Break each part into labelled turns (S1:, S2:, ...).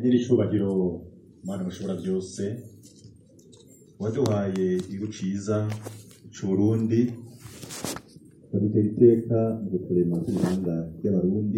S1: nyir'icubahiro mana bashobora byose waduhaye igihugu ciza c'uburundi ukadutera iteka mu guturema kw'ibihanga ry'abarundi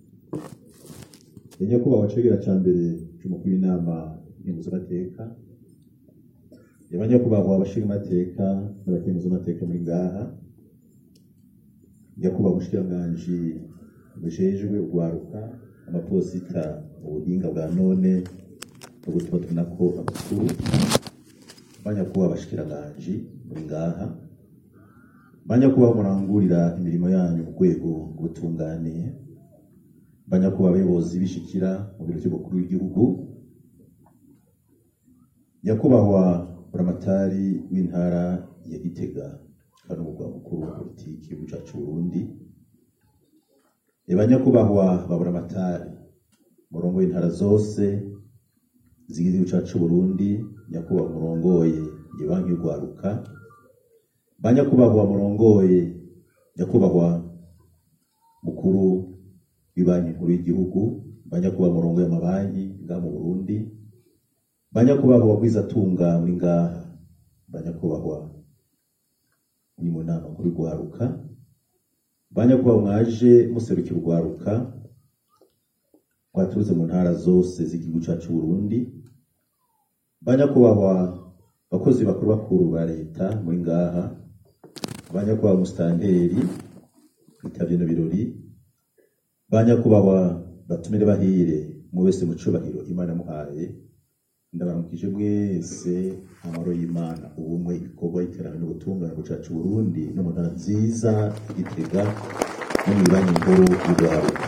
S1: ya nyakubahwa cegera ca mbere c'umukuru w'inama nkenguzamateka y'abanyakubahwa abashingamateka n'abakenguzamateka muri ngaha nyakubahwa umushikiranganji bujejwe urwaruka amaposita ubuhinga bwa none no gutuma tunako amakuru banyakubahwa abashikiranganji muri ngaha banyakubahwa murangurira imirimo yanyu ku rwego rw'ubutunganiye banyakubahwa abayobozi bishikira mu biro by'umukuru w'igihugu nyakubahwa buramatari w'intara ya gitega kandi umugwa mukuru wa politiki w'igihugu cacu Burundi banyakubahwa ba buramatari murongo w'intara zose zigize igihugu cacu Burundi nyakubahwa murongoye ibanki y'urwaruka banyakubahwa murongoye nyakubahwa mukuru w'ibanki nkuru y'igihugu banyakubahwa murongoye amabanki ngaha mu Burundi banyakubahwa bagwizatunga muri ngaha banyakubahwa ni mu nama nkuru y'urwaruka banyakubahwa mwaje muserukira urwaruka rwaturutse mu ntara zose z'igihugu cacu Burundi banyakubahwa bakozi bakuru bakuru ba leta muri ngaha banyakubahwa musitanteri bitavye no birori banyakubahwa batumire bahire mu wese mu cubahiro imana muhaye ndabaramukije mwese amaro y'imana ubumwe igikorwa iterambere n'ubutungane bucacu Burundi no mu ntara nziza igitega no mu banki nkuru y'urwaruka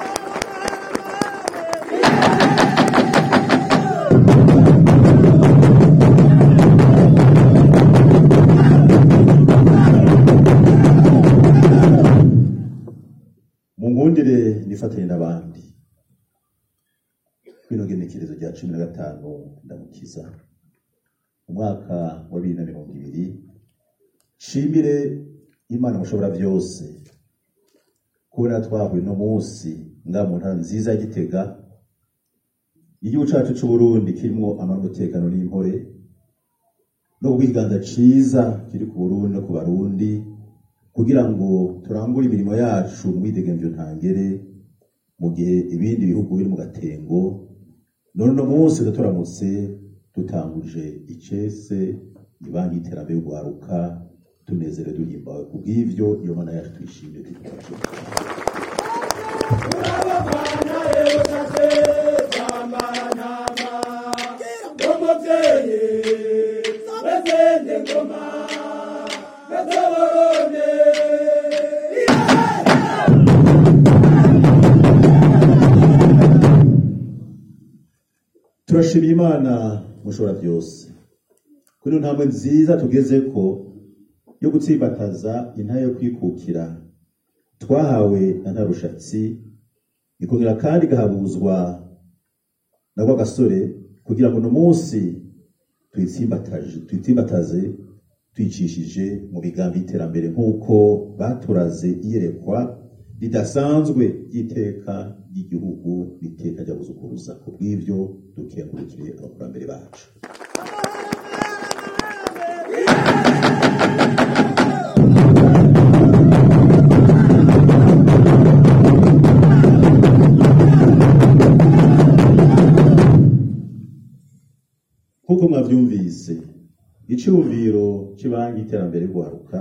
S1: munkundire nifatanye n'abandi kwino genekerezo rya cumi na gatanu ndamukiza umwaka wa bibiri na mirongo ibiri shimire imana mushobora byose kubera twahuye no munsi nga mu ntara nziza ya gitega igihugu cacu c'uburundi kirimwo amara umutekano n'impore no kubw'ikiganza ciza kiri ku burundi no ku barundi kugira ngo turangure imirimo yacu mu mwidegemvyo ntangere mu gihe ibindi bihugu biri mu gatengo none uno munsi turamutse dutanguje icese ibanki y'iterambere y'urwaruka tunezere duhimbawe kubw'ivyo iyo mana yacu tuyishimire tuyikora turashimira imana mushobora byose kuri iyo ntambwe nziza tugeze ko yo gutsimbataza intare yo kwikukira twahawe na ntarushatsi ikongera kandi igahabuzwa na wa gasore kugira ngo uno munsi tuyitsimbataje tuyitsimbataze tuyicishije mu migambi y'iterambere nk'uko baturaze iyerekwa ridasanzwe ry'iteka ry'igihugu n'iteka ry'abuzukuruza ku bw'ivyo dukengurukire abakurambere bacu nk'uko mwavyumvise iciyumviro c'ibanki y'iterambere rwaruka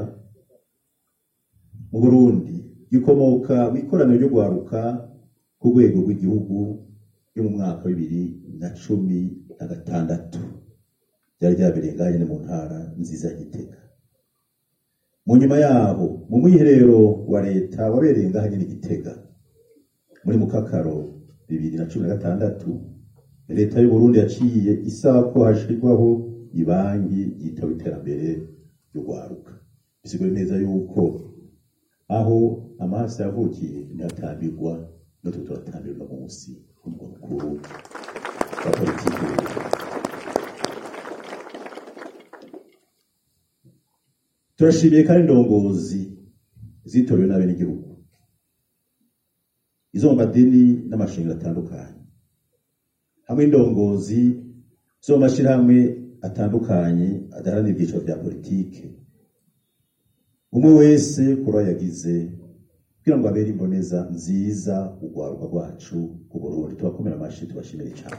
S1: mu burundi gikomoka mu ikoraniro ryo rwaruka ku rwego rw'igihugu yo mu mwaka wa bibiri na cumi na gatandatu byari byabereye ngahe nyene mu ntara nziza ya gitega mu nyuma yaho mu mwiherero wa leta wabereye ngahe nyene gitega muri mukakaro bibiri na cumi na gatandatu leta y'uburundi yaciye isaba ko hashirwaho ibanki yitaba iterambere ry'urwaruka bisigura neza yuko aho amaso yavukiye ntihatambirwa natwe turatambirwa munsi umugwa mukuru wa politiki turashimiye kandi indongozi zitorewe n'abenegihugu izo mu madini n'amashengero atandukanye hamwe n'indongozi zo mu mashyirahamwe atandukanye adaharanira ibyiciro bya politike umwe wese kuri yagize kugira ngo abere imboneza nziza urwaruka rwacu ku Burundi tubakomera amashyi tubashimire cyane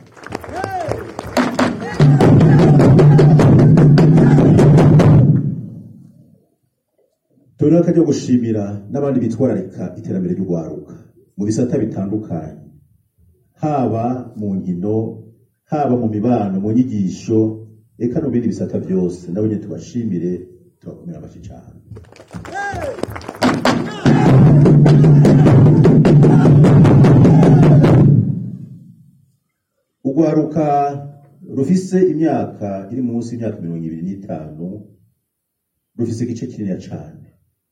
S1: tubona akaryo gushimira n'abandi bitwararika iterambere ry'urwaruka mu bisata bitandukanye haba mu nkino haba mu mibano mu nyigisho eka no mu bindi bisata byose nabo nyine tubashimire tubakomera amashyi cyane urwaruka rufise imyaka iri munsi y'imyaka mirongo ibiri n'itanu rufise igice kinini cyane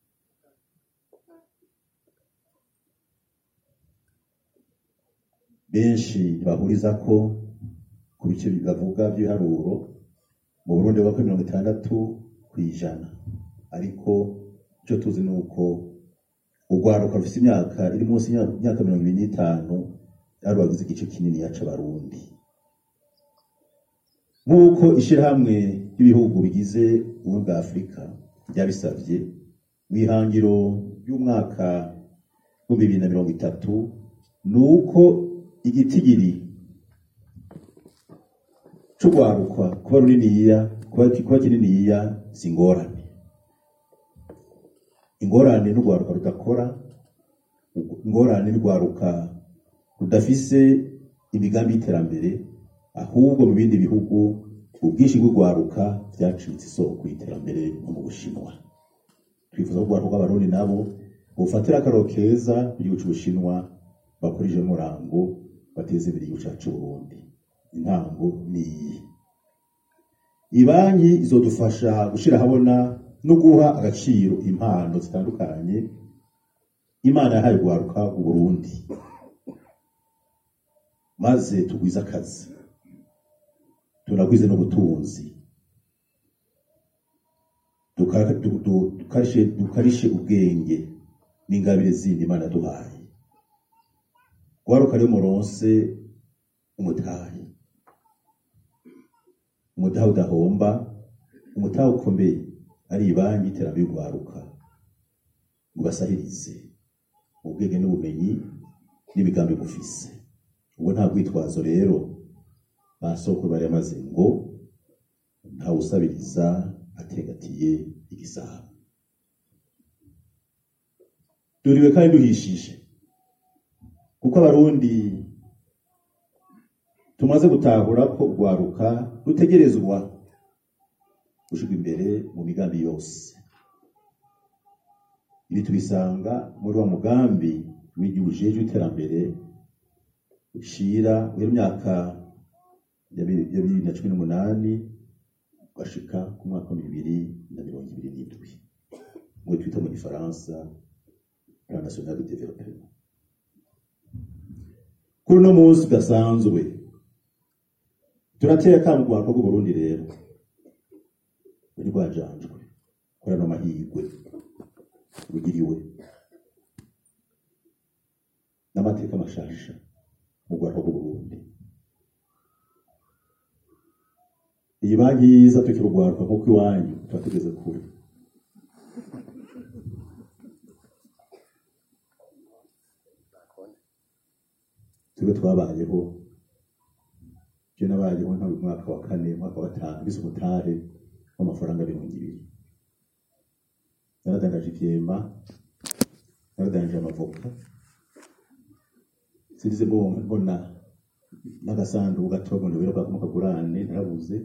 S1: benshi ntibahuriza ko ku bice bavuga by'ibiharuro mu Burundi bako mirongo itandatu ku ijana ariko icyo tuzi ni uko urwaruka rufite imyaka iri munsi y'imyaka mirongo ibiri n'itanu ari bagize igice kinini yaca abarundi nk'uko ishyirahamwe ry'ibihugu bigize ubumwe bwa afurika ryabisabye mu ihangiro ry'umwaka w'ibihumbi bibiri na mirongo itatu ni uko igitigiri c'urwaruka kuba runiniya kuba kininiya si ingorane ingorane n'urwaruka rudakora ingorane n'urwaruka rudafise imigambi y'iterambere ahubwo mu bindi bihugu ubwinshi bw'urwaruka byacitse isoko y'iterambere no mu bushinwa twifuza ko urwaruka rw'abarundi nabo bufatira akararo keza ku gihugu c'ubushinwa bakoresheje umurango bateze imbere igihugu cyacu Burundi intango ni iyi ibanki izodufasha gushira habona no guha agaciro impano zitandukanye imana yahaye guharuka u Burundi maze tugwize akazi tunagwize n'ubutunzi dukarishe ubwenge n'ingabire zindi imana duhaye guharuka rero muronse umutahe umutahe udahomba umutahe ukomeye ari ibanki iterambere y'urwaruka ngo basahirize ubwenge n'ubumenyi n'imigambi bufise ubwo nta rwitwazo rero basokuru bari amaze ngo ntawe usabiriza ategatiye igisabo duriwe kandi duhishije kuko abarundi tumaze gutahura ko urwaruka rutegerezwa gushirwa imbere mu migambi yose ibi tubisanga muri wa mugambi w'igihugu ujejwe iterambere ushira w'imyaka ya bibiri na cumi n'umunani ugashika ku mwaka wa bibiri na mirongo ibiri n'indwi ngo twita mu gifaransa plan national de développement kuri uno munsi udasanzwe turateye akamu ku bantu b'uburundi rero uri rwajanjwe kuri ano mahirwe rugiriwe n'amateka mashasha mu rwanda rw'uburundi iyi banki yiza tukiri urwaruka nk'uko iwanyu tuba tugeze kure tube twabayeho je nabayeho nta mwaka wa kane umwaka wa gatanu bize umutare w'amafaranga mirongo ibiri naradangaje ivyema naradangaje amavoka sirize mbona n'agasanduku gatoya ngo ndabera mu kagurane narabuze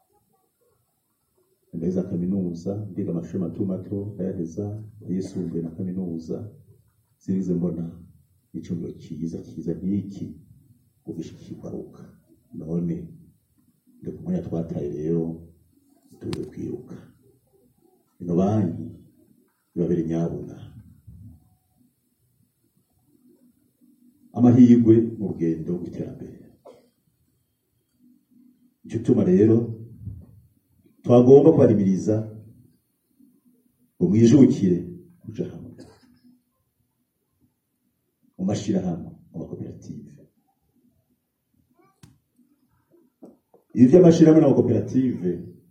S1: ndaheza kaminuza ndiga amashuri mato mato ndayaheza ayisumbuye na kaminuza sirize mbona icumbi cyiza cyiza nk'iki ugishikirwaruka none ndi ku mwanya twataye rero tuze kwiruka ino banki ibabere nyabuna amahirwe mu rugendo rw'iterambere icyo tuma rero twagomba kubarimiriza ngo mwijukire kuja hamwe mu mashirahamwe mu makoperative ibi by'amashyirahamwe n'amakoperative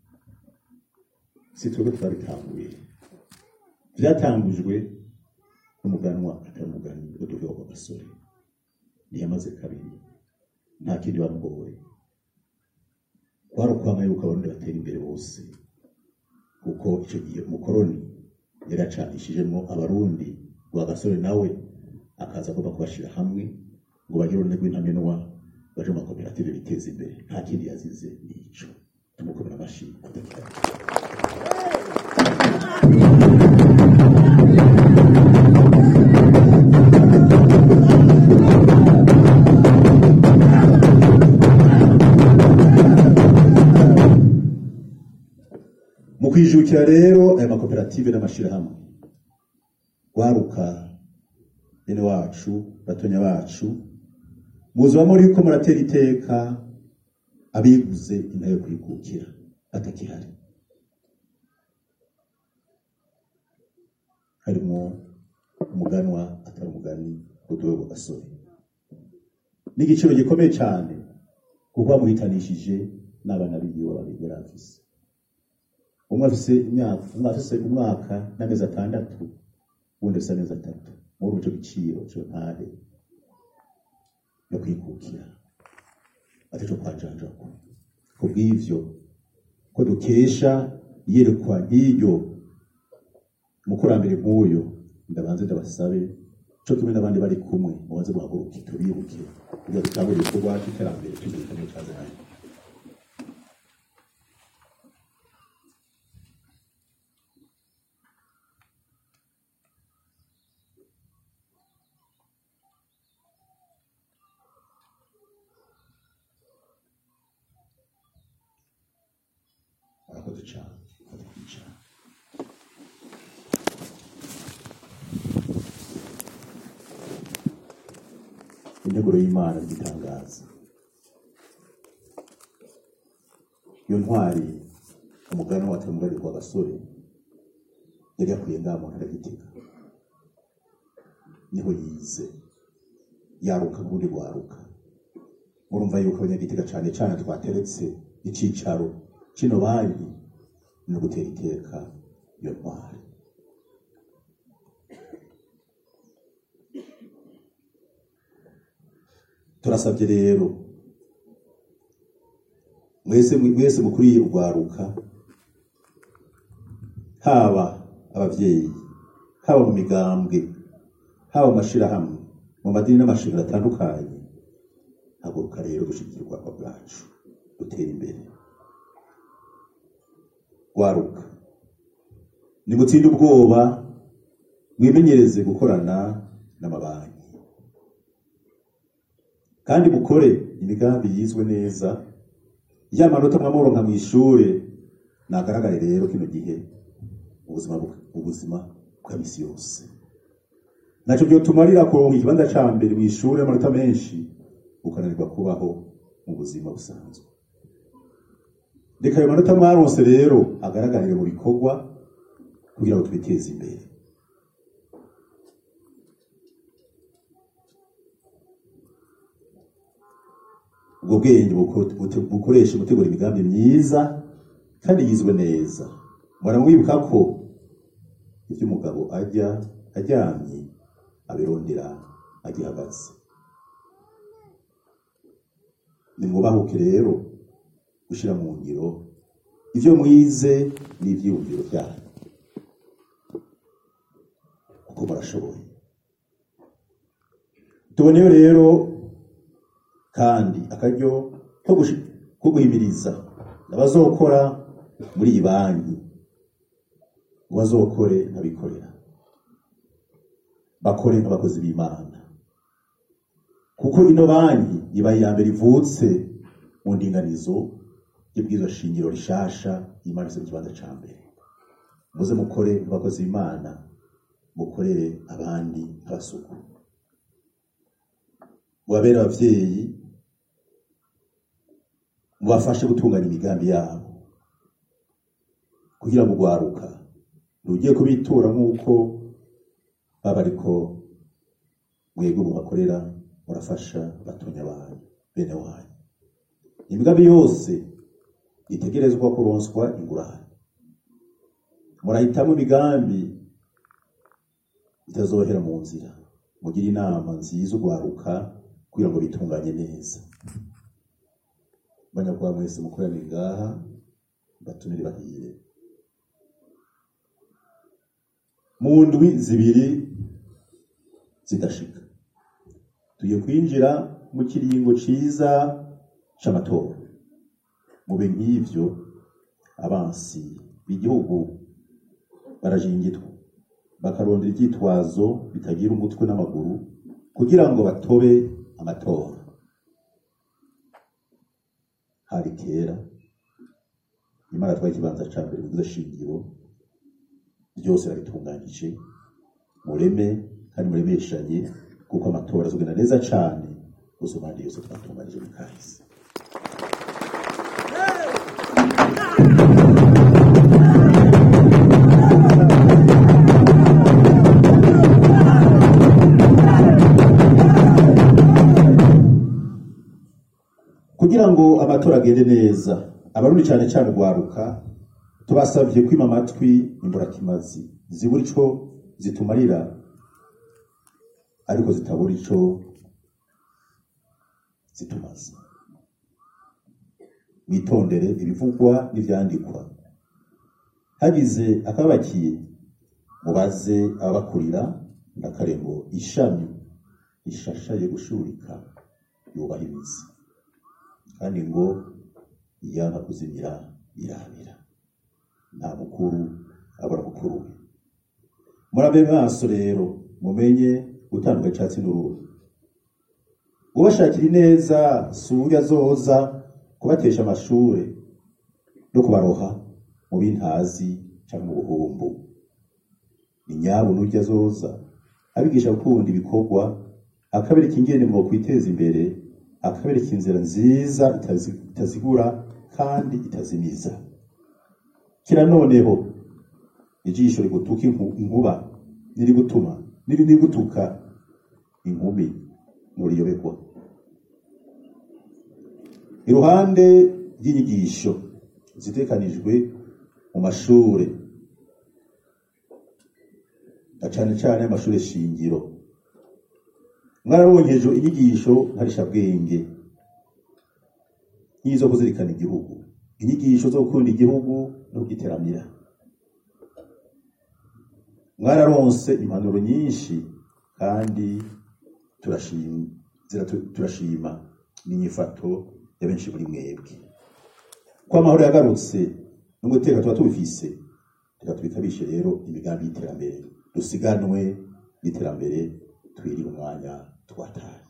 S1: si twebwe twabitanguye byatangujwe n'umuganwa atari umugani uduheho ku gasore ntiyamaze kabiri nta kindi bamugoye kwari ukwanga yuko abarundi batera imbere bose kuko icyo gihe umukoroni yari acanishijemo abarundi rwa gasore nawe akaza agomba kubashyira hamwe ngo bagire ururimi rw'intamenwa baje mu makoperative biteza imbere nta kindi yazize ni ico tumukomera amashyi kudakira mu kwijukira rero aya makoperative n'amashirahamwe waruka bene wacu batonya bacu muzaba muri ko muratera iteka abiguze intayo kwikukira atakihari harimo umuganwa atari umugani uduwe gasore n'igiciro gikomeye cyane kuko bamuhitanishije n'abana biwe babiri yari afise umwe afise imyaka umwe afise umwaka n'amezi atandatu uwundi afise amezi atatu muri ico giciro cyo ntare no kwikukira ataco kwajanjako ku bw'ivyo ko dukesha iyerekwa nk'iryo umukurambere nk'uyo ndabanze ndabasabe co kimwe n'abandi bari kumwe mubanze muhaguruke tubibuke kugira dutangure ibikorwa cy'iterambere cy'igihugu cyazananye murakoze cyane murakoze kwicara integuro y'imana igitangaza iyo ntwari umugani watari umugani kwa gasore yari yakwiye ngaha mu ntara gitega niho yize yaruka n'ubundi rwaruka murumva yuko abanyagitega cyane cyane twateretse icicaro kino banki no gutera iteka iyo ntwari turasabye rero mwese mwese mukuriye urwaruka haba abavyeyi haba mu migambwe haba mu mashirahamwe mu madini n'amashuri atandukanye haguruka rero dushigikira urwanda bwacu dutera imbere rwaruka nimutsinde ubwoba mwimenyereze gukorana n'amabanki kandi mukore imigambi yizwe neza ya manota mwamuronka mu ishure nagaragare rero kino gihe ubuzima bu- ubuzima bwa misi yose naco byotumarira kuronka ikibanza ca mbere mu ishure amanota menshi ukananirwa kubaho mu buzima busanzwe reka ayo manota mwaronse rero agaragarire mu bikorwa kugira ngo twiteze imbere ubwo bwenge buko- bute- bukoreshe gutegura imigambi myiza kandi yizwe neza muramwibuka ko ibyo umugabo ajya aryamye abirondera agihagaze nimwubahuke rero gushyira mu ngiro ibyo mwize n'ibyiyumviro byanyu kuko murashoboye tuboneyo rero kandi akaryo ko gushi- ko guhimiriza abazokora muri iyi banki ngo bazokore nk'abikorera bakore nk'abakozi b'imana kuko ino banki iba iya mbere ivutse mu ndinganizo y'ibwirizwa shingiro rishasha imanitse mu kibanza ca mbere muze mukore nk'abakozi b'imana mukorere abandi nk'abasuku mubabere abavyeyi mubafashe gutunganya imigambi yabo kugira ngo ugwaruka ntugiye kubitura nk'uko baba ariko mwebwe mubakorera murafasha batonya banyu bene wanyu imigambi yose itegerezwa kuronswa ingurane murahitamo imigambi itazohera mu nzira mugire inama nziza ugwaruka kugira ngo bitunganye neza banyakubahwa mwese mukoraniye ngaha batumire bahire mu ndwi zibiri zidashika tugiye kwinjira mu kiringo ciza c'amatora mube nk'ivyo abansi b'igihugu barajingitwa bakarondera ivyitwazo bitagira umutwe n'amaguru kugira ngo batobe amatora hari kera imana twari ikibanza ca mbere mu shingiro byose babitunganyije mureme kandi muremeshanye kuko amatora azogenda neza cane gusoma andi yose twatunganije mu kahise kugira ngo amatora agende neza abarundi cyane cyane urwaruka tubasabye kwima amatwi imburakimazi zibura ico zitumarira ariko zitabura ico zitumaze mwitondere ibivugwa n'ivyandikwa hagize akabakiye mubaze ababakurira ndakare ngo ishami rishashaye gushurika yubaha imizi kandi ngo iyanka kuzimira irabira nta mukuru abura mukuru we murabe maso rero mumenye gutandukanya icatsi n'uruhu ubashakira ineza suri azoza kubatesha amashure no kubaroha mu bintazi canke mu buhumbu ni nyabo n'urya azoza abigisha gukunda ibikorwa akabereka ingene mu kwiteza imbere akabereka inzira nziza itazi- itazigura kandi itazimiza kira noneho ijisho rigutuka inku- inkuba nirigutuma niri nirigutuka inkumi nuriyobekwa iruhande y'inyigisho zitekanijwe mu mashure na cane cane amashure shingiro mwarabonyeje inyigisho nkarishabwenge nk'izo kuzirikana igihugu inyigisho zo gukunda igihugu no kugiteramira mwararonse impanuro nyinshi kandi turashima ziratu- turashima n'inyifato ya benshi muri mwebwe ko amahoro yagarutse n'umutekano tuba tubifise reka tubikabishe rero imigambi y'iterambere dusiganwe n'iterambere twirire umwanya twataye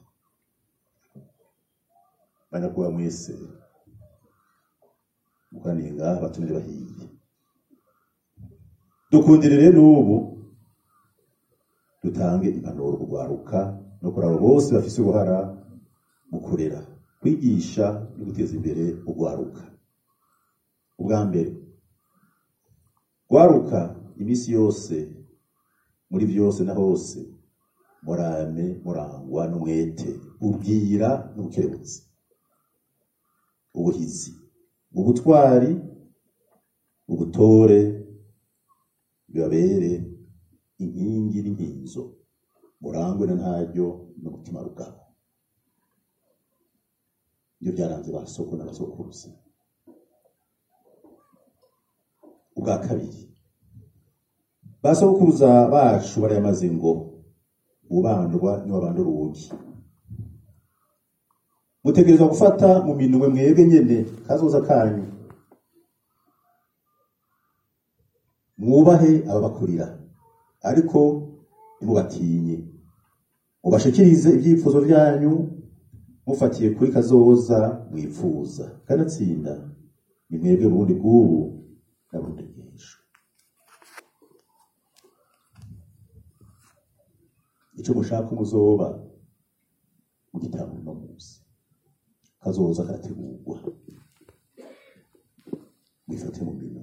S1: banyakubahwa mwese mukoraniye ngaha batumire bahiye dukundire rero n'ubu dutange impanuro kugwaruka no kuri abo bose bafise uruhara mu kurera kwigisha no guteza imbere ugwaruka ubwa mbere gwaruka iminsi yose muri vyose na hose murame murangwa n'umwete ubwira n'ubukerebutsi ubuhizi ubutwari ubutore bibabere inkingi n'inkinzo murangwe na ntaryo n'umutima rugabo ibyo byaranze ba soko n'abasokuruza ubwa kabiri ba sokuruza bacu barayamaze ngo ubandwa niwabandura uwugi mutegerezwa gufata mu minwe mwebwe nyene kazoza kanyu mwubahe ababakurira ariko ntimubatinye mubashikirize ibyifuzo byanyu mufatiye kuri kazoza mwifuza kanatsinda ni mwebwe burundi bw'ubu na burundi bw'ejo icyo mushaka umuzoba mugitanga uno munsi kazoza karategurwa mwifate mu minwe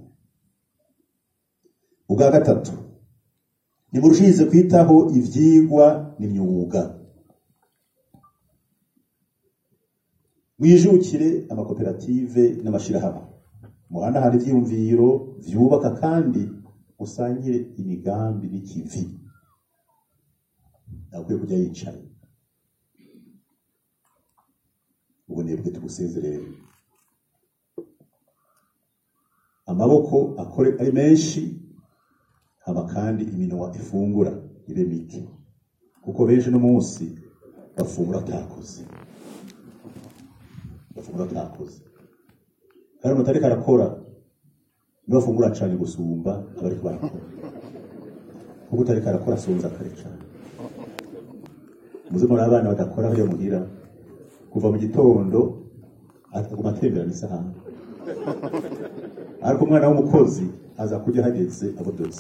S1: ubwa gatatu nimurushirize kwitaho ivyigwa n'imyuga mwijukire amakoperative n'amashirahamwe muhanahana ivyiyumviro vyubaka kandi musangire imigambi n'ikivi ntakwiye kujya yicaye ubunebwe tugusezerere amaboko akore ari menshi haba kandi iminwa ifungura ibe mike kuko benshi no munsi bafungura atakoze bafungura atakoze kandi umuntu ariko arakora niwe afungura cane gusumba abariko barakora kuko utariko arakora asonza kare cane muze muri abana badakora bariya muhira kuva mu gitondo akaguma atemberana isahani ariko umwana w'umukozi aza kurya hageze abodotse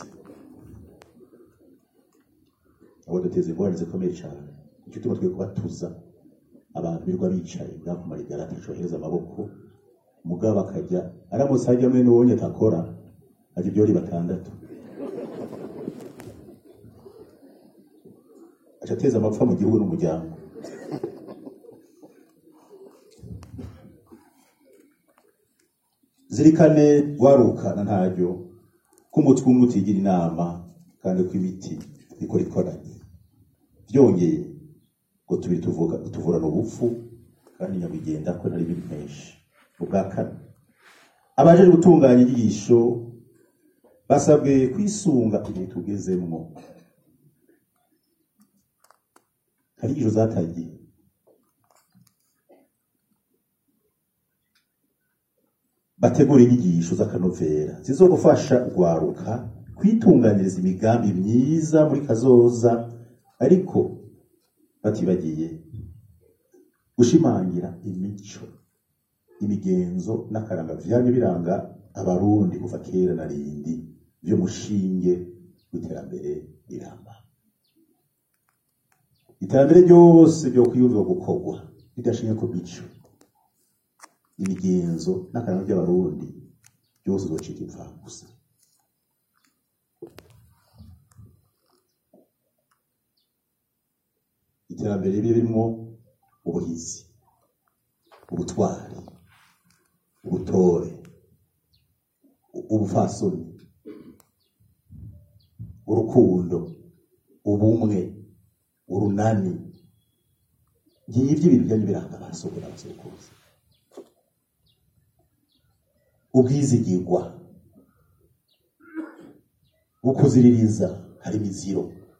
S1: abodoteza ingorane zikomeye cyane nicyo tuba twe kubatuza abantu birirwa bicaye bwakumara igara atacohereza amaboko mugabo akajya aramutse hajya mwene uwonye atakora ajya ibyori batandatu aca ateza amapfa mu gihugu n'umuryango zirikane warukana ntaryo k'umutwe umwe utigira inama kandi ko ibiti bikora ikoranye byongeye ngo tubiri tuvuga tuvurana ubupfu kandi nyabigenda ko ntari ibintu menshi ubwa kane abaje gutunganya inyigisho basabwe kwisunga igihe tugezemwo hari inyigisho zatangiye bategura inyigisho z'akanovera zizogufasha urwaruka kwitunganyiriza imigambi myiza muri kazoza ariko batibagiye gushimangira imico imigenzo n'akaranga vyamye biranga abarundi kuva kera na rindi vy'umushinge w'iterambere riramba iterambere ryose ryo kwiyumvira gukorwa ridashingiye ku mico imigenzo n'akaranga by'abarundi byose uzocika imfagusa iterambere ribe ririmo ubuhizi ubutwari ubutore ubufasoni urukundo ubumwe urunani ngibyo ibintu byari biranga abasoko n'abasokuruza ubwizigirwa ukuziririza hari imiziro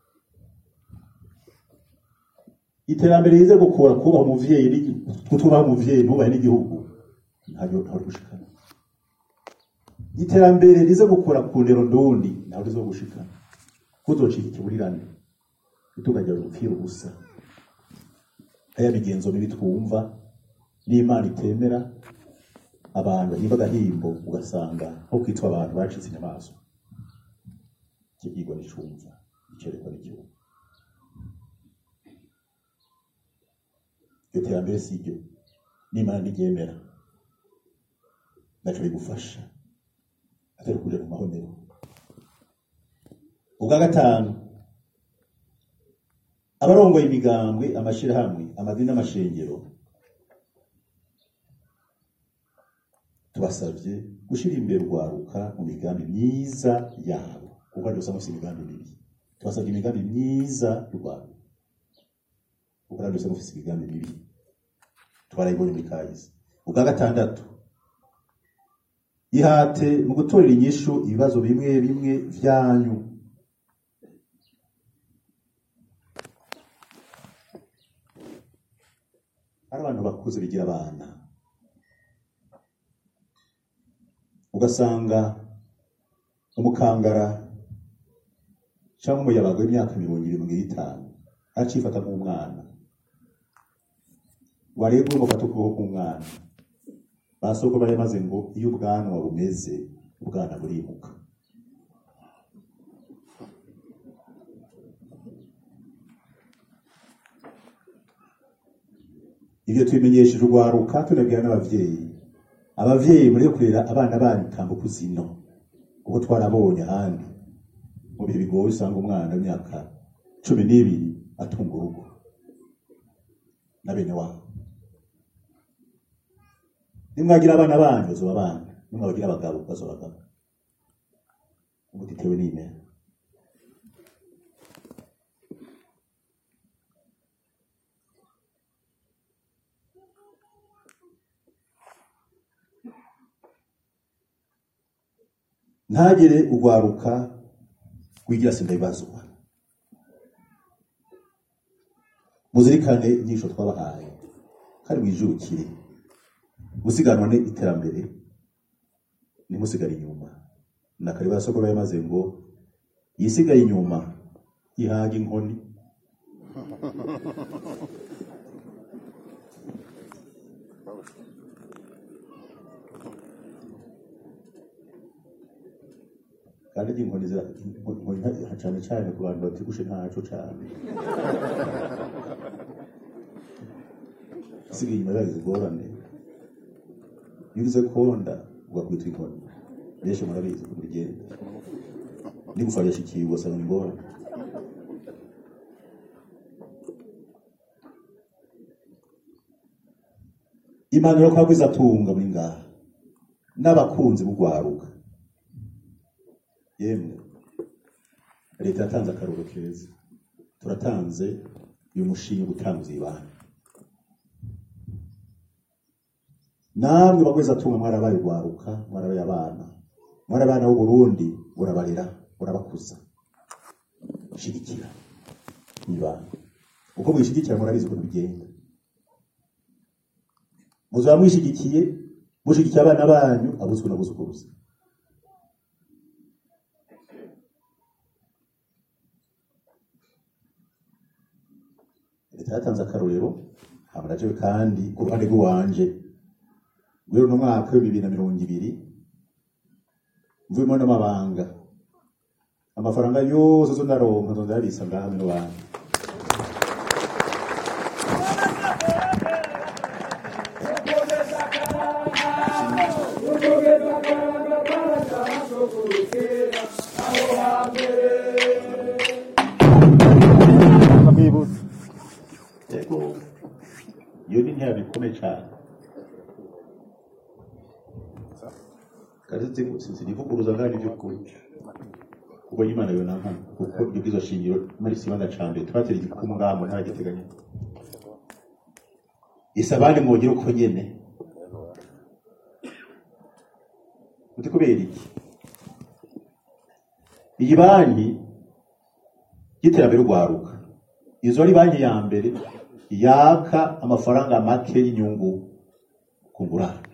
S1: iterambere rize gukura kubaha umuvyeyi n'igi- kutubaha umuvyeyi ntubahe n'igihugu ntabyo ntabwo gushikana iterambere rize gukura ku ndero ndundi ntabwo rizo gushikana kuzocika ikiburirane utukajya gupfira ubusa aya migenzo mibi twumva n'imana itemera abantu bahimba agahimbo ugasanga nko kwitwa abantu bacitse inyamaswa ikibwirwa n'icumva icerekwa n'igihugu iryo terambere si ryo n'imana ntiryemera naco rigufasha atari kuja mu mahonero ubwa gatanu abarongoye imigambwe amashirahamwe amadini n'amashengero tubasabye gushira imbere urwaruka mu migambi myiza yabo kuko ari usanga ufite imigambi mibi tubasabye imigambi myiza y'urwaruka kuko ari usanga ufite imigambi mibi twarayibonye muri kahise ubwa gatandatu ihate mu gutorera inyishu ibibazo bimwe bimwe vyanyu ari abantu bakuze bigira abana ugasanga umukangara cyangwa umuyabaga w'imyaka mirongo irindwi n'itanu aracifata nk'umwana wareba umufata ukuboko k'umwana basoko bari maze ngo iyo ubwanwa bumeze ubwana burimuka ibyo tubimenyesheje urwaruka tunabwira n'abavyeyi abavyeyi muri kurera abana banyu tambuka zino kuko twarabonye ahandi mu bihe bigoye usanga umwana w'imyaka cumi n'ibiri atunga urugo na bene wabo nimwagira abana banyu bazoba abana nimwabagira abagabo bazoba abagabo ubu ditewe n'imena ntagire ugwaruka rwigira sinda ibazwa muzirikane inyisho twabahaye kandi mwijukire gusiganwa ni iterambere ntimusigare inyuma na kare basogora yamaze ngo yisigaye inyuma yihaga inkoni kandi izi inkoni zira- inkoni nta- cane cane ku bantu batigushe ntaco cane isigaye inyuma yagize ingorane iyo ugize konda ugakwita inkoni benshi murabizi uko bigenda n'igufa yashikiye ugasanga ni ingorane impanuro kwa bwiza tunga muri ngaha n'abakunzi b'ugwaruka yemwe leta yatanze akaruru keza turatanze uyu mushinga wo gutanguza ibana namwe bagweza tunga mwarabaye ugwaruka mwarabaye abana mwari abana b'u Burundi urabarera urabakuza shigikira ibana uko mwishigikira murabizi uko bigenda muzaba mwishigikiye mushigikiye abana banyu abuzwe n'abuzukuruza leta yatanze akarorero hamarajewe kandi ku ruhande rw'iwanje muri uno mwaka w'ibihumbi bibiri na mirongo ibiri mvuyemo n'amabanga amafaranga yose zo ndaronka nzo ndarisa ngaha mino bantu yego iyo ni intera bikomeye cyane kandi sinivuguruza ngani by'ukuri kuko Imana yo nanka kuko ibyo bwizo shingiro muri sibanda cambe twatera igikumu ngamo ntaragiteganya isabane mwogira uko nyene uti kubera iki iyi banki y'iterambere urwaruka izo ari banki ya mbere yaka amafaranga make y'inyungu ku ngurane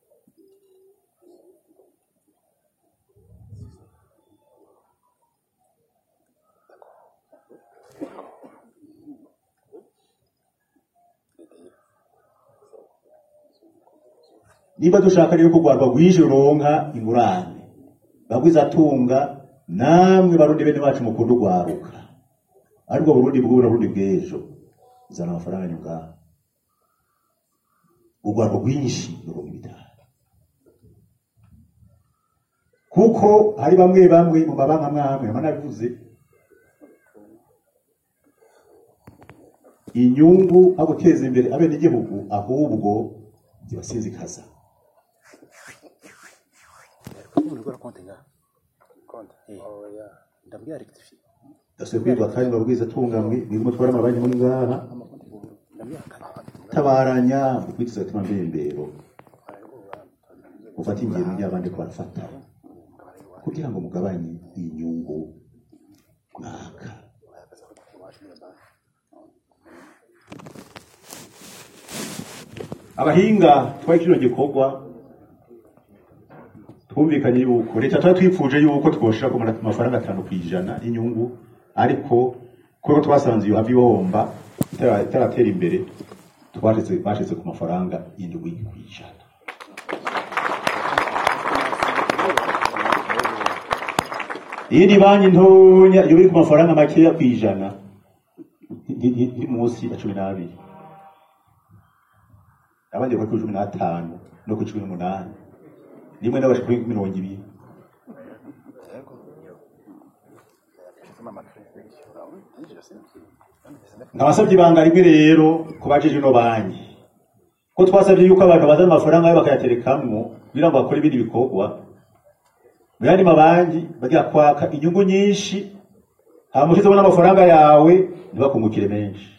S1: niba dushaka rero kurwarwa rwije ruronka ingurane bagwiza atunga namwe barundi bene bacu mukunda urwaruka ariko burundi bw'ubu na burundi bw'ejo zana amafaranga nyunga urwarwa rwinshi ruronka ibitaro kuko hari bamwe bamwe mu mabanki amwe amwe mba nabivuze inyungu aho guteza imbere abenegihugu ahubwo zibasinzikaza
S2: umuntu ukora konti ngaha konti oya ndabwira rectifier
S1: dasubiye kwirwa kandi babwiza tungamwe birimo twara amabanki muri ngaha
S2: ndabwira kane
S1: tabaranya ukwitiza tima mbembero ufata ingendo y'abandi ko barafata kugira ngo mugabanye inyungu mwaka abahinga twari kino gikorwa twumvikanye yuko leta twari twifuje yuko twoshira ku mafaranga atanu ku ijana y'inyungu ariko kubera twasanze iyo havi ihomba itara- itaratera imbere twashyize bashize ku mafaranga indwi ku ijana iyindi banki ntonya iyo iri ku mafaranga makeya ku ijana iri- iri iri munsi ya cumi n'abiri abandi bari kuri cumi n'atanu no ku cumi n'umunani rimwe n'abaje kuri mirongo ibiri nkabasabye ibanga rimwe rero ku bajeje ino banki ko twasabye yuko abantu bazana amafaranga yabo bakayaterekamwo kugira ngo bakore ibindi bikorwa mu yandi mabanki bagira kwaka inyungu nyinshi hama ushizemo n'amafaranga yawe ntibakungukire menshi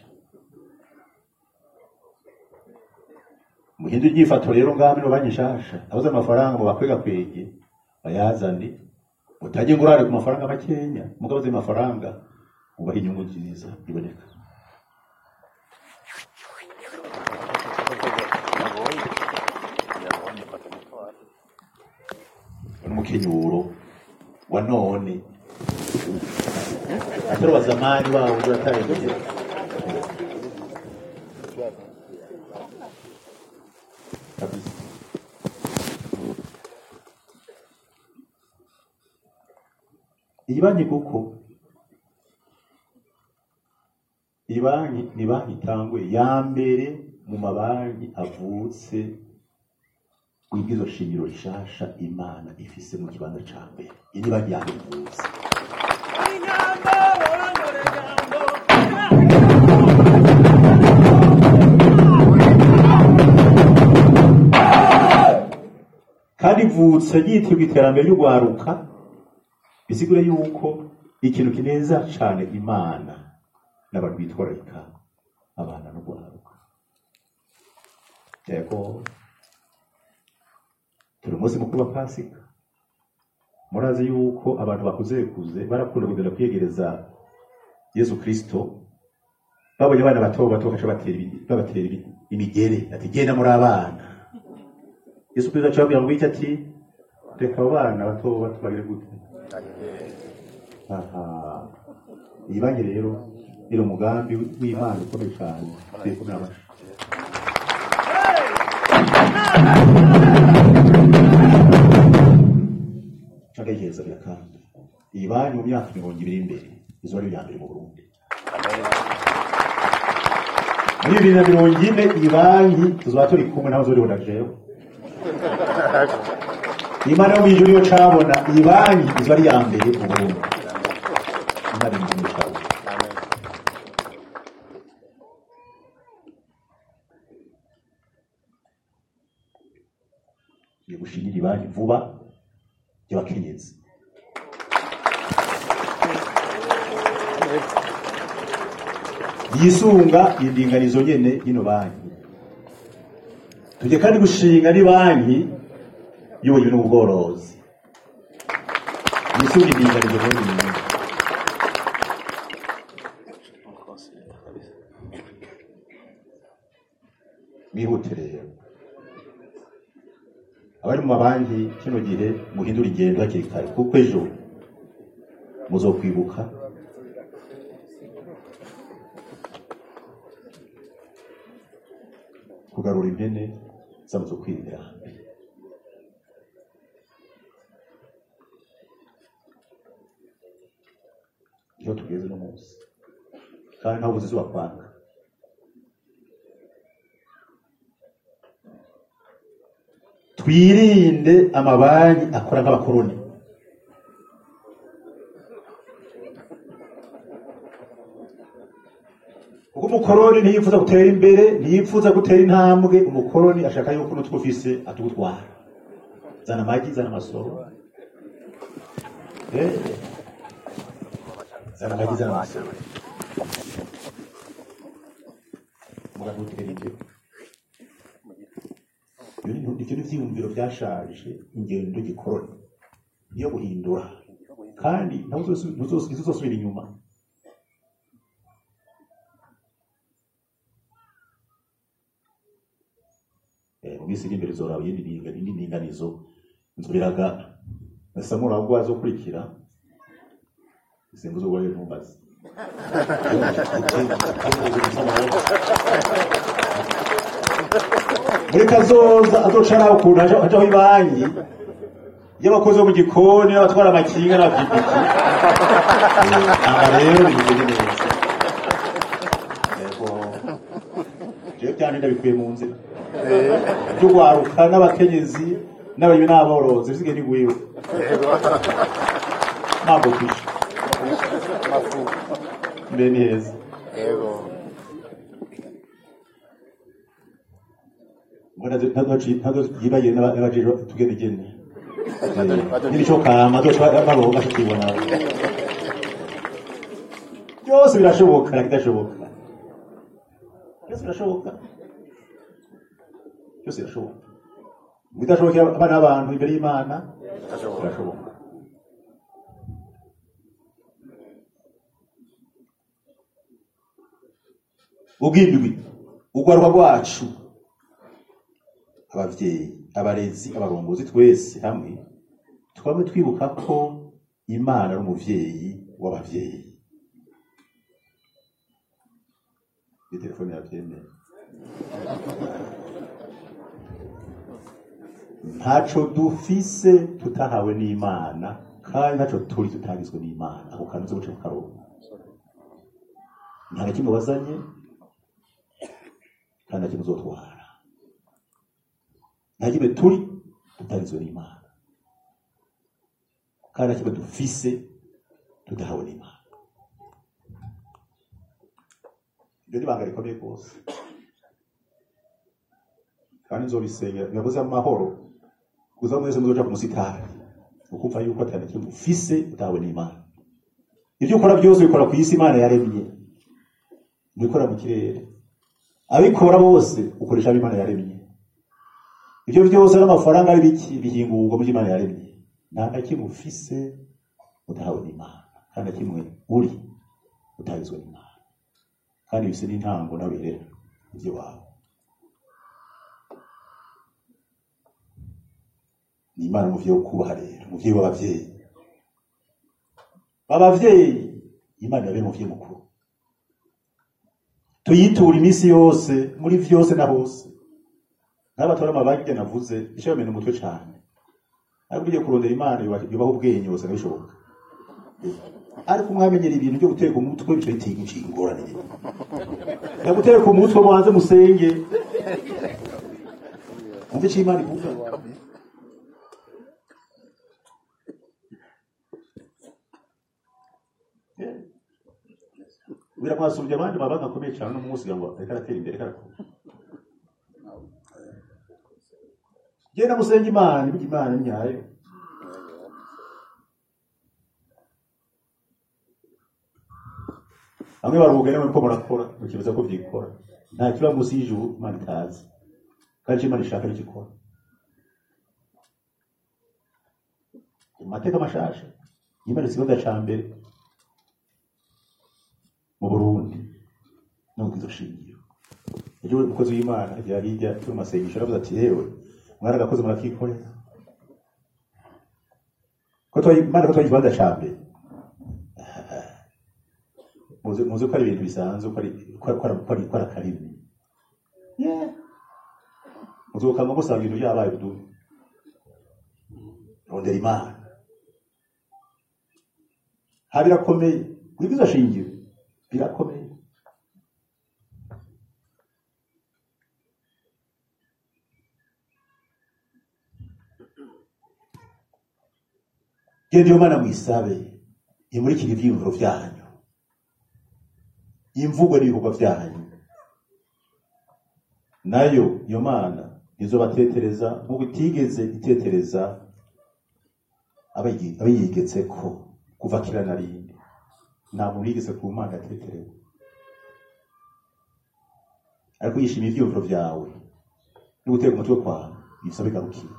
S1: muhindure inyifato rero ngaho muri banki nshasha abuze amafaranga mu bakwegakwege bayazane utajye ngurare ku mafaranga makenya mugabo azi amafaranga ubaha inyungu nziza iboneka n'umukenyuro wa none atari wa zamani wabo uratangiye kabisa iyi banki kuko iyi banki ni banki itangwe ya mbere mu mabanki avutse wibwizo shingiro rishasha imana ifise mu kibanza ca mbere iyi ni banki ya mbere ivutse kandi ivutse ryitwa iterambere ry'urwaruka bisigure yuko ikintu kineza cane imana n'abantu bitwararika abana no guharuka yego turi umunsi mukuru wa pasika murazi yuko abantu bakuze kuze barakunda kugenda kwiyegereza yesu kristo babonye abana bato bato bakaca batera ibi- babatera ibi- imigere ati genda muri abana yesu kristo aca ababwira ngo iki ati reka abo bana bato bato bagire gute aha iyi banki rero iri umugambi w'imana ukomeye cyane turi kumwe n'abacu cyagaheza birakanda iyi banki mu myaka mirongo ibiri imbere izo ari iya mbere mu burundi muri bibiri na mirongo ine iyi banki tuzaba turi kumwe nawe zuriho na jewe imana yo mw'ijuru yo cabona iyi banki izo ari iya mbere mu burundi imana iri mu cabo ni gushingira ibanki vuba y'abakenyezi yisunga indinganizo nyene y'ino banki tujye kandi gushinga ni banki y'uburimyi n'ubworozi yisunga indinganizo nyene nyene mwihute rero abari mu mabanki kino gihe muhindura ingendo hakiri kare kuko ejo muzokwibuka kugarura impene zamaze kwirira hambere niho tugeze no munsi kandi ntaho buzi izuba kwanga twirinde amabanki akora nk'abakoroni kuko umukoroni ntiyifuza gutera imbere ntiyifuza gutera intambwe umukoroni ashaka yuko n'utwo ufise atugutwara zana amagi zana amasoro Eh, zana amagi zana amasoro mugahutira ibyo ibyo ni ibyo ni ibyiyumviro byashaje ingendo gikoroni niyo guhindura kandi ntawe uzosu- ntuzosu- ntizuzosubira inyuma Eh, mu minsi iri imbere uzoraba iyindi ndinga- indi ndinganizo nzoberaga nasamura ahubwo wazokurikira isimbuza ubwo rero ntumbaze muri kazoza azoca nawe ukuntu haja- hajaho ibanki y'abakozi bo mu gikoni n'abatwara amakinga n'abapikipiki aba rero bimeze neza yego jewe byanje ndabikuye mu nzira by'ugwaruka n'abakenyezi n'abayibi n'aborozi bisige ni gwiwe ntabwo kwisha mbere ni heza
S2: Yego.
S1: ntazo yibagiye n'abajejwe tugenegene n'imico kama baroga tukibona byose birashoboka bidashoboka byose birashoboka byose birashoboka bidashobokera abana b'abantu imbere y'imana birashoboka ubwindwi urwaruka rwacu ababyeyi abarezi abarongozi twese hamwe twaba twibuka ko imana ari umuvyeyi w'abavyeyi iyi telefone yavyemeye ntaco dufise tutahawe n'imana kandi ntaco turi tutagizwe n'imana ako kantu uze guca kukaronka nta na kimwe wazanye kandi nta kimwe uzotwara nta kimwe turi tutagizwe n'imana kandi nta kimwe dufise tudahawe n'imana ibyo ni ibanga rikomeye rwose kandi nzobisengera ntibabuze amahoro kuza mwese muzoja ku musitari ukumva yuko atari kimwe ufise utahawe n'imana ibyo ukora byose ubikora ku isi imana yaremye ntibikora mu kirere abikora bose ukoresha abo imana yaremye ibyo byose n'amafaranga ari biki bihingurwa mu byo imana yaremye nta na kimwe ufise udahawe n'imana kandi na kimwe uri utagizwe n'imana kandi bise n'intango nawe rero ibyo wawe ni imana umuvyeyi wo kubaha rero umuvyeyi w'abavyeyi abavyeyi imana yabe umuvyeyi mukuru tuyitura iminsi yose muri vyose na hose n'abatora amabage navuze ico bamena umutwe cane ariko ugiye kurondera imana yubaho ubwenge bose nabishoboka ariko mwamenyera ibintu byo guteka umutwe bico bitiga ingorane ya guteka umutwe mubanze musenge umve ico imana ivuga birakwasubye abandi baba bakomeye cyane no munsi ngo reka aratera imbere karakora genda musenga imana ibuga imana nyayo bamwe baruhuga namwe ko murakora mukibaza ko byikora nta kiba munsi y'ijuru imana itazi kandi icyo imana ishaka nicyo ikora mu mateka mashasha imana ikibazo ca mbere mu Burundi no mu shingiro ejo umukozi w'Imana agira hirya turi mu masengesho aravuze ati yewe mwana gakoze murakikorera ko twayi Imana ko twayi ikibanza ca mbere muzi muzi ko ari ibintu bisanzwe ko ari ko ari ko ari ko ari akarimi yeah muzokama gusanga ibintu byabaye budu rondera Imana ha birakomeye wigiza shingiro birakomeye genda iyo mana mwisabe imurikire ibyiyumviro byanyu imvugo n'ibikorwa byanyu nayo iyo mana izobatetereza nk'uko itigeze itetereza abayi- abayigetseko kuva kera na rindi nta muntu yigeze ku mana yateterewe ariko yishimiye ibyiyumviro byawe no guteka umutwe kwawe ibisa bigarukira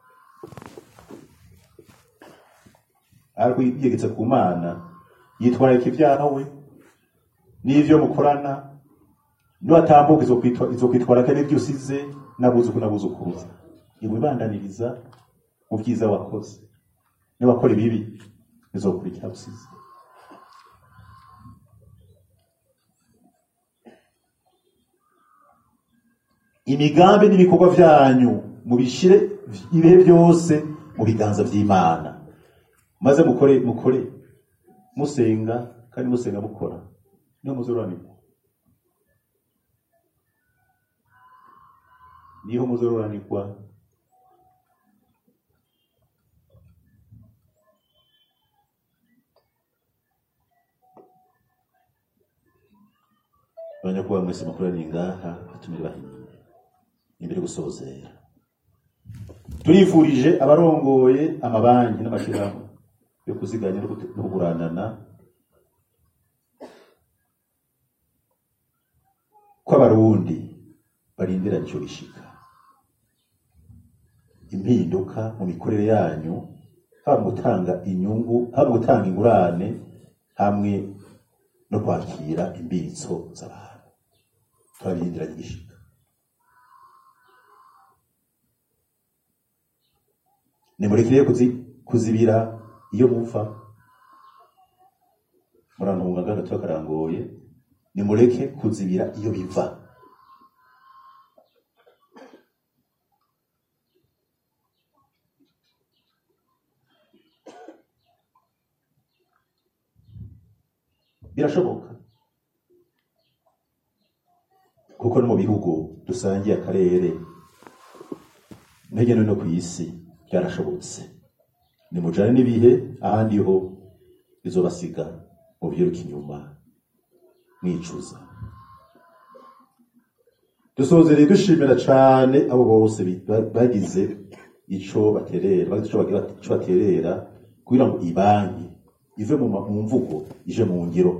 S1: ariko yigetse ku mana yitwararika ibyawe n'ivyo mukorana niwatambuka izokwitwa- izokwitwararika n'ibyo usize nabuzuku nabuzukuruza iwibandaniriza mu byiza wakoze niwakora ibibi bizokurikira usize imigambi n'ibikorwa byanyu mubishire ibihe byose mu biganza by'imana maze mukore mukore musenga kandi musenga mukora niyo muzoranirwa niho muzoranirwa abanyakuba mwese mukoraniye ngaha batumire bahiye imbere yo gusozera turifurije abarongoye amabanki n'amashyirahamwe yo kuziganya no gute- no kuguranana ko abarundi barindiranye icyo bishika impinduka mu mikorere yanyu haba mu gutanga inyungu haba mu gutanga ingurane hamwe no kwakira imbitso z'abantu turabirindiranye igishika nimurekere kuzi- kuzibira iyo muva murantunga gato karangoye nimureke kuzibira iyo biva birashoboka kuko no mu bihugu dusangiye akarere intege no ku isi byarashobotse nimujane n'ibihe ahandi ho bizobasiga mu byiruka inyuma mwicuza dusozereye dushimira cane abo bose bi- ba- bagize ico baterera bagize ico bagira ico baterera kugira ngo ibanki ive mu ma- mu mvugo ije mu ngiro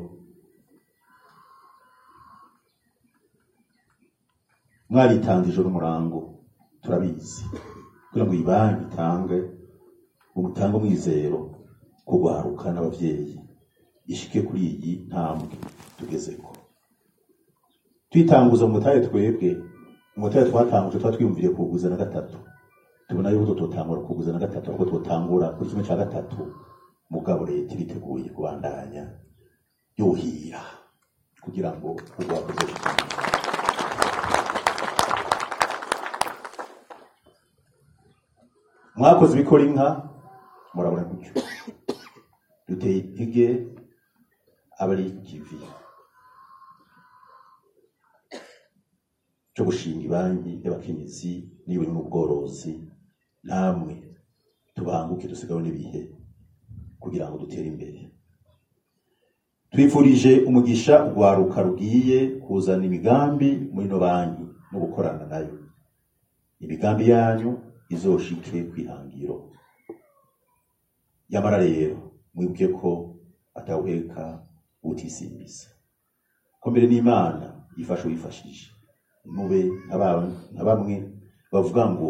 S1: mwaritanze ijoro umurango turabizi kugira ngo ibanki itange umutange umwizero kugwaruka n'abavyeyi ishike kuri iyi ntambwe tugezeko twitanguza mu mutahe twebwe umutahe twatanguje tuba twiyumviriye kuwuguza na gatatu tubona yuko tutotangura kuwuguza na gatatu ahubwo twotangura kuri kimwe ca gatatu mugabo leta iriteguye kubandanya yuhira kugira ngo urwakoze mwakoze ibikora inka murabona gutyo duteye intege abari kivi cyo gushinga ibanki y'abakenyezi niba uri mu bworozi namwe tubanguke dusigaho n'ibihe kugira ngo dutere imbere twifurije umugisha urwaruka rugiye kuzana imigambi muri ino banki no gukorana nayo imigambi yanyu izoshike kwihangiro yamara rero mwibuke ko atawuheka utisimbiza ko mbere n'imana ifasha uwifashije mube nk'aba- nka bamwe bavuga ngo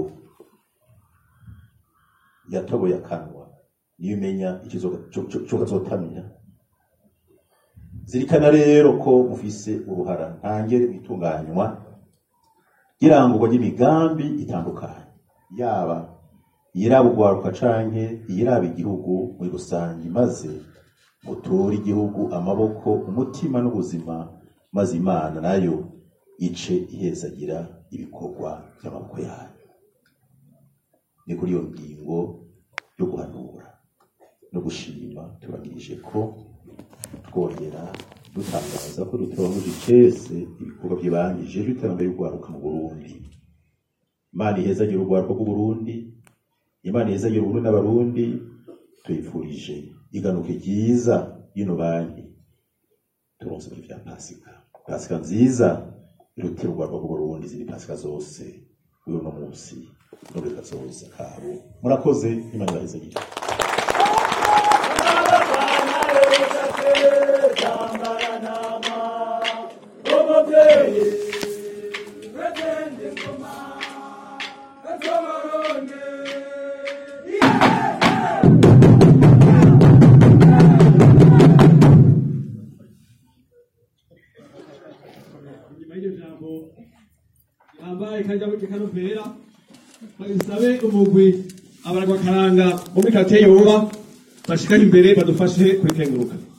S1: yatoboye akanwa niyo imenya icyo kazotamira zirikana rero ko mufise uruhara ntangere mu itunganywa ry'irangurwa ry'imigambi itandukanye yaba iyiraba urwaruka canke iyiraba igihugu muri rusange maze muture igihugu amaboko umutima n'ubuzima maze imana nayo ice ihezagira ibikorwa by'amaboko yayo ni kuri iyo ngingo yo guhanura no gushima tubagirije ko twongera dutangaza ko dutoranyije icese ibikorwa byibangije by'iterambere ry'urwaruka mu burundi imana ihezagira urwaruka rw'uburundi imana ihezagira uburundi n'abarundi tuyifurije iganuke ryiza y'ino banki turonse muri vya pasika pasika nziza irutira urwaruka rw'uburundi izindi pasika zose kuri uno munsi no muri kazoza kabo murakoze imana ibahezagira
S3: nyuma y'iryo jambo yambaye kajya mu kanovera bagisabe umugwi abaragwa karanga muri kate yoba bashikane imbere badufashe kurikenguruka